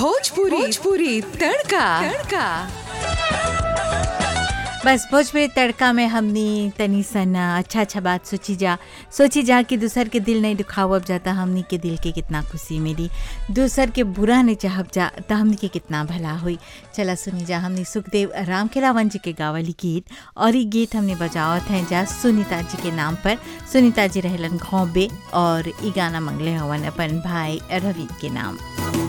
भोजपुरी भोजपुरी तड़का तड़का बस भोजपुरी तड़का में हमनी तनी सन अच्छा अच्छा बात सोची जा सोची जा कि दूसर के दिल नहीं दुखावब जाता हमनी के दिल के कितना खुशी मिली दूसर के बुरा नहीं चाहब जा तो हमनी के कितना भला हुई चला सुनी जा हमनी सुखदेव राम खेलावन जी के गावली गीत और ये गीत हमने बजावत हैं जा सुनीता जी के नाम पर सुनीता जी रहलन घोंबे और ई गाना मंगले हवन अपन भाई रवि के नाम